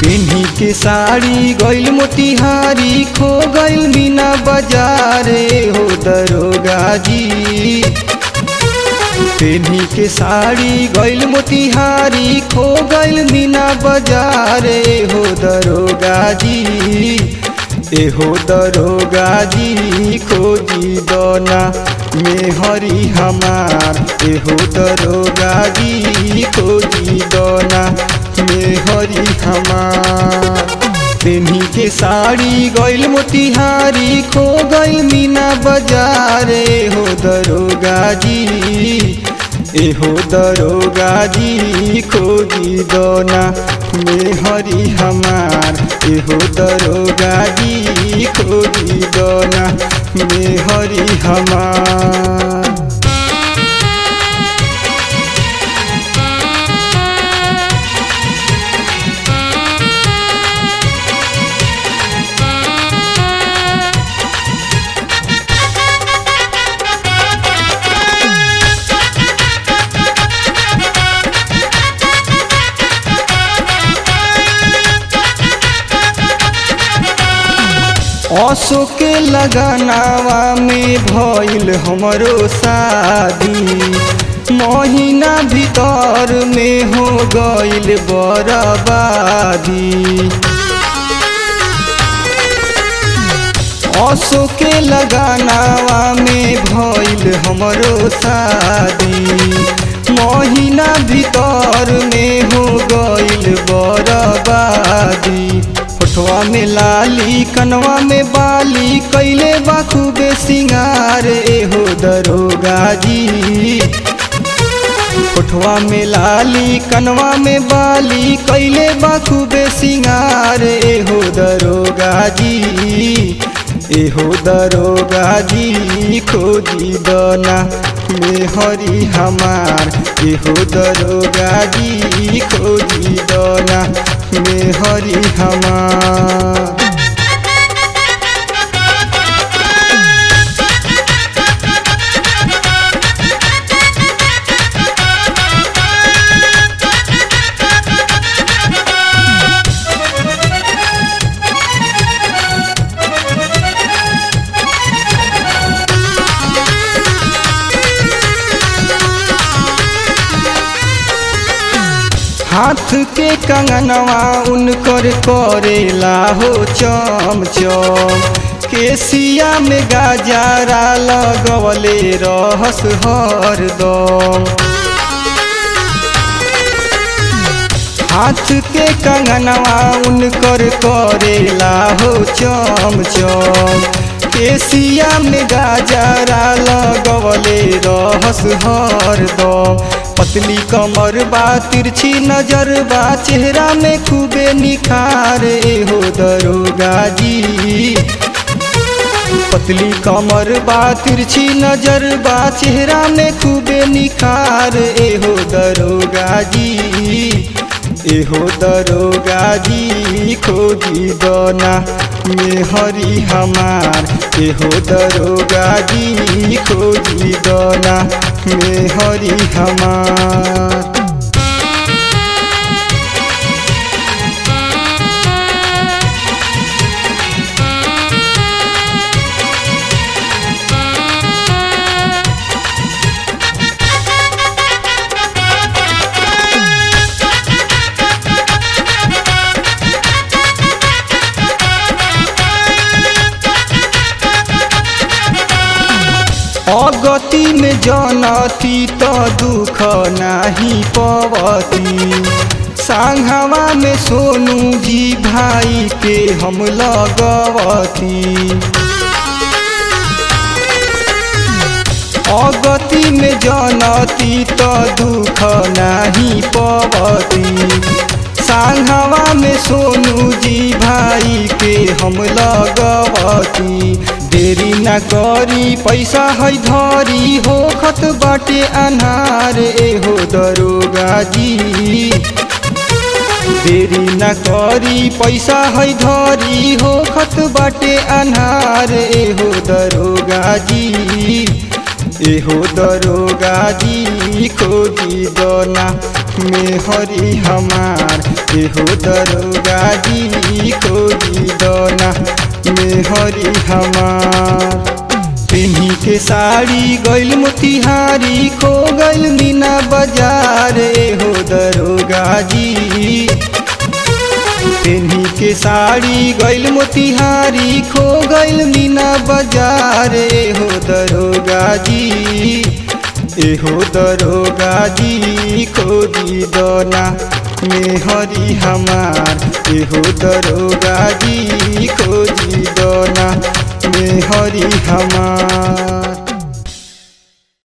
पिन्ही के साड़ी गइल मोतिहारी खो गइल मीना बाजारे हो दरोगा जी पिन्ही के साड़ी गइल मोतिहारी खो गइल मीना बाजारे हो दरोगा जी एहो दरोगा जी खोजी दोना में हरी हमार एहो दरोगा जी खोजी दोना में हरी हमार पेन्ही के साड़ी गइल मोतिहारी खो गइल मीना बाजारे हो दरोगा जी एहो दरोगा जी खोजी दोना में हरी हमार एहो दरोगा जी खोजी दोना में हरी हमार असो के लगनावा में भइल हमरो शादी महीना भीतर में हो गइल बर्बादी असो के लगनावा में भइल हमरो शादी महीना भीतर में हो गइल बर्बादी होठवा में लाली कनवा में बाली कैले बाखूबे सिंगार एहो दरोगा जी होठवा में लाली कनवा में बाली कैले बाखूबे सिंगार एहो दरोगा जी एहो दरोगा जी खोजी दना में हरी हमार एहो दरोगा जी खोजी दना में हरी हमार हाथ के कंगनवा उनकर करेला हो चम चम केसिया में गाजारा लगवले रहस हरदम हाथ के कंगनवा उनकर करेला हो चम चम केसिया में गाजारा लगवले रहस हरदम पतली कमर बा तिरछी नजर बा चेहरा में खूबे निखार हो दरोगा जी पतली कमर बा तिरछी नजर बा चेहरा में खूबे निखार एहो दरोगा जी एहो दरोगा जी खोजी दना में हरी हमार एहो दरोगा जी खोजी दना में हरी हमार अगति में जनती तो दुख नाही पवती सांघवा में सोनू जी भाई के हम लगवती अगति में जनती तो दुख नाही पवती सांघवा में सोनू जी भाई के हम लगवती देरी न करी पैसा है धरी हो खत बाटे अनार एहो दरोगा जी देरी न करी पैसा है धरी हो खत बाटे अनार एहो दरोगा जी एहो दरोगा जी खोजी दना में हरी हमार एहो दरोगा जी खोजी दोना मेहरी हमार पिन्ही के साड़ी गइल मोतिहारी खो गइल मीना बाजार एहो दरोगा जी पिन्ही के साड़ी गइल मोतिहारी खो गइल मीना बाजार एहो दरोगा जी एहो दरोगा जी खोजी दोना मेहरी हमार एहो दरोगा जी खोजी दोना मेहरी हमार